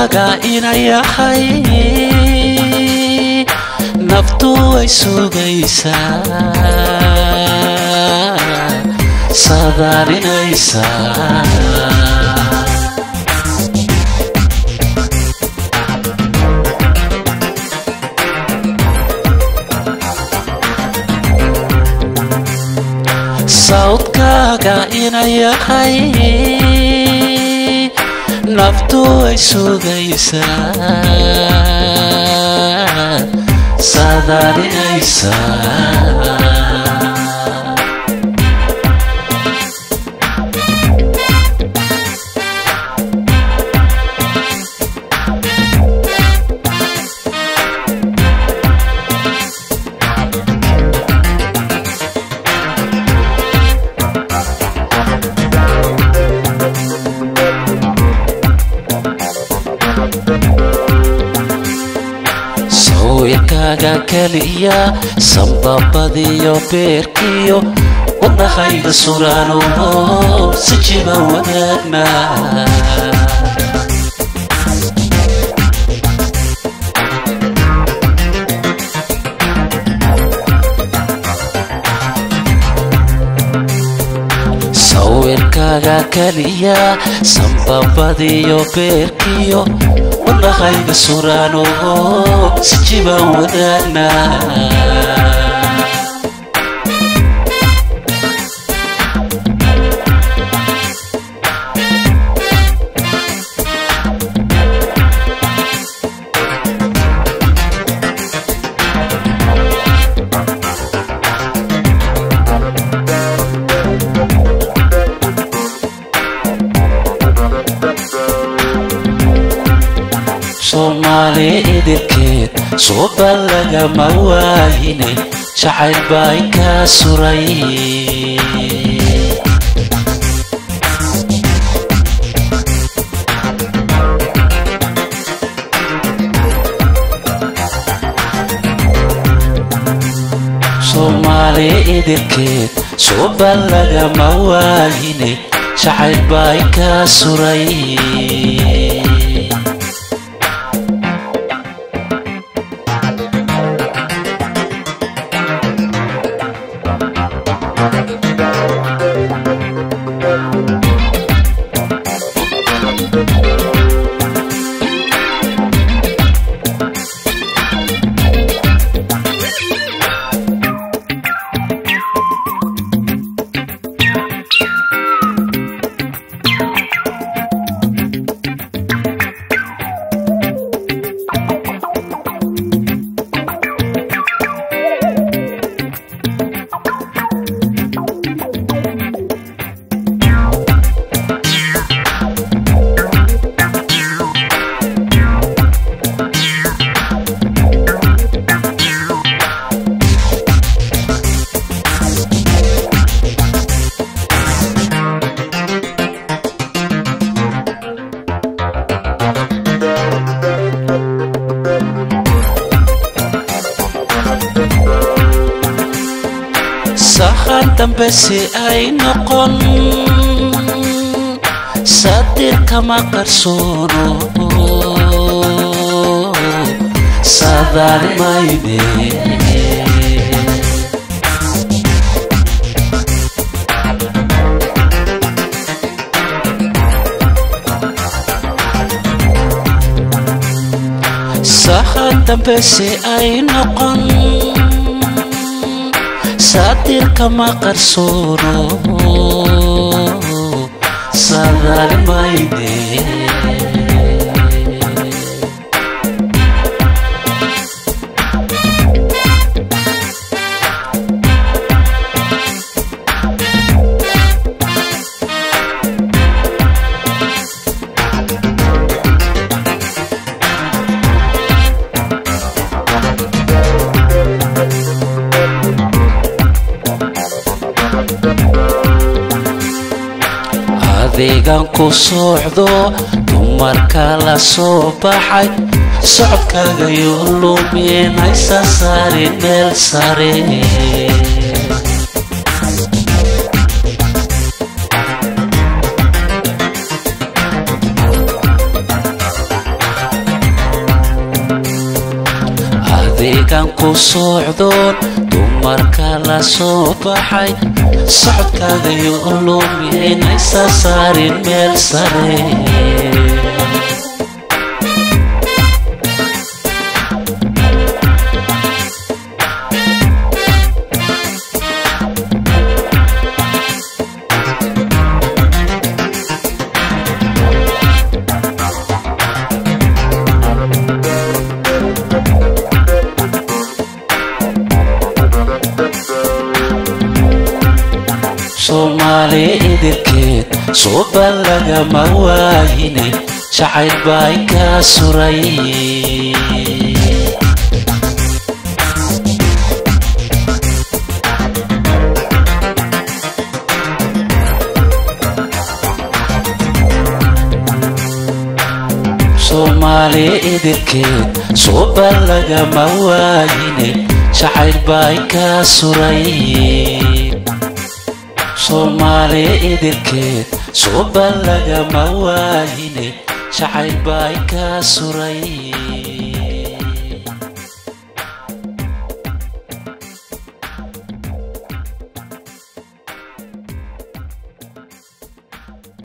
sawdkaaga inayahay naftu way sugaysaa sadaalinaysaa sawdkaaga inayahay naftu way sugaysaa sadaalinaysaa sawirkaaga keliya sambabadiyo beerkiyo wadnahayga suraano si jiba wadaagna sawirkaaga keliya sambabadiyo beerkiyo wadnahayga suraano si jiba wadaagna soomaali idilkeed suuba lagama waayine jacayl baa inkaa suray soomaali idilkeed suuba lagama waayine jacayl baa inkaa suray sahan dambe si ay noqon sadir kama qarsoono saadaalimayne sahan dambe si ay noqon sadir kama qarsoono saadaalimayne adeegan ku socdo dumarka la soo baxay socodkaaga yoo luminaysa sare meel sare adigan ku socdoon dumarka la soo baxay socodkaagayo lumihaynaysa saarin meel sare soomaali idilkeed suuba lagama waayine jacayl bay ka suray soomaali idilkeed suuba lagama waayine jacayl bay ka suray soomaali idilkeed suuba lagama waayine jacayl bay ka suray